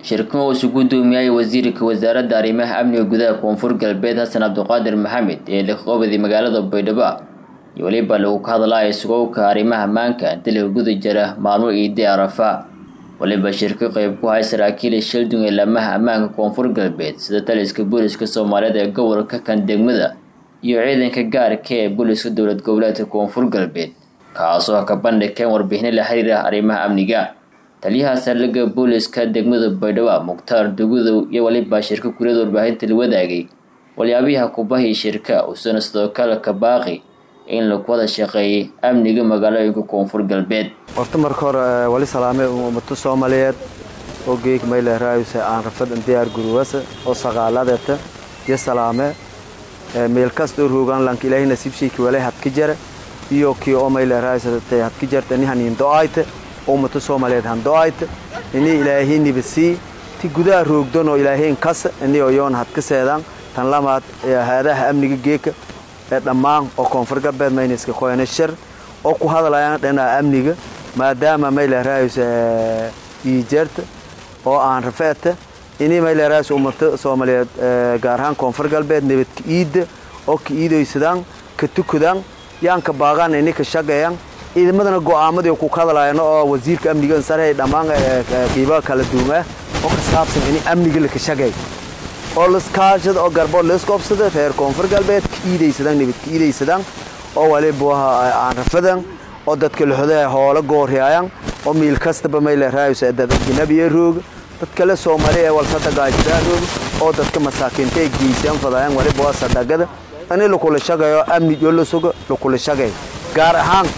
shirkan uu isu gudoomiyay wasiirka wasaaradda arrimaha amniga gudaha koonfur galbeed xasan cabdiqaadir maxamed ee liqoobadi magaalada baydhabo iyo weliba lagu ka hadlaya sugowka arrimaha maanka inta laga guda jira maalmo iidi arafa waliba shirka qeyb ku hay saraakiil shildung ee laamaha ammaanka koonfur galbeed sida taliska booliska soomaaliyeed ee gobolka kan degmada iyo ciidanka gaarka ee booliska dowlad goboleedka koonfur galbeed kaasoo ka bandhigeen warbixino la xiriira arrimaha amniga taliyaha saldhigga booliska degmada baydhabo mukhtaar dugudow iyo waliba shirka kuriyada warbaahinta la wadaagay walyaabiyaha kubahii shirka uusana sidoo kale ka baaqi in lagu wada shaqeeyay amniga magaalooyinka koonfur galbeed horta marka hore wali salaame ummado soomaaliyeed oo geeg mayle raayuse aan rafadan diyaar guruwasa oo saqaaladeeta iyo salaame meel kastoo roogaan lanka ilaahay nasiibshayki wale hadka jara iyo kii oo mayle raayusate hadka jarta ini haniin do-ayte oo ummado soomaaliyeed han do-ayte ini ilaahay nibasii ti gudaha roogdan oo ilaahayn kasa ini oyoon hadka seedaan tan lamaad haadaha amniga geeka ee dhammaan oo koonfur galbeed mayniska qoyane shir oo ku hadlayaan dhinaca amniga maadaama mayle raayus iijeerta oo aan rafeeta ini mayle raayus ummado soomaaliyeed gaar ahaan koonfur galbeed nabadka iidda oo ka iidaysadaan ka tukadaan yaan ka baaqaan ini ka shaqeeyaan ciidamadana go'aamadii ku hadlayaan oo wasiirka amniga insarhay dhammaan qiibaha kala duwan ah oo ka saabsan ini amniga la ka shaqeey oo laskaashada oo garbo laskoobsada reer koonfur galbeed ka iidaysadaan nabad ka iidaysadaan oo waliba aan rafadan oo dadka laxodaha hoola gooriyayaan oo miil kastaba mayle raayus dad ajnabiya rooga dad kale soomaali ee walsada gaajidaan rooga oo dadka masaakiinta ay geysaan fadayaan waliba waa sadagada ani lakula shaqeeyo amni iyo la sugo lakula shaqeey gaar ahaan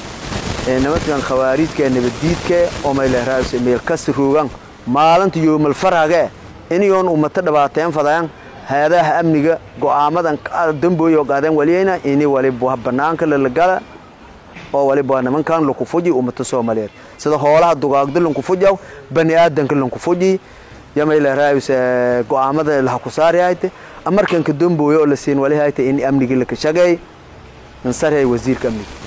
nimankan khawaarijka ee nabaddiidka oo mayle raayus meel kasta roogaan maalinta yoomal farage iniyoon ummata dhibaateen fadayaan hay-adaha amniga go'aamadan dambooyo qaadeen waliyayna ini waliba banaanka lalagala oo waliba nimankan lankufuji ummata soomaaliyeed sida hoolaha dugaagda lankufujaw bani aadanka lankufuji yamayla raayus go'aamada laha ku saariyayte amarkanka dambooyo oo la siin walihayte in amnigii laka shaqeey insarhay wasiirka amniga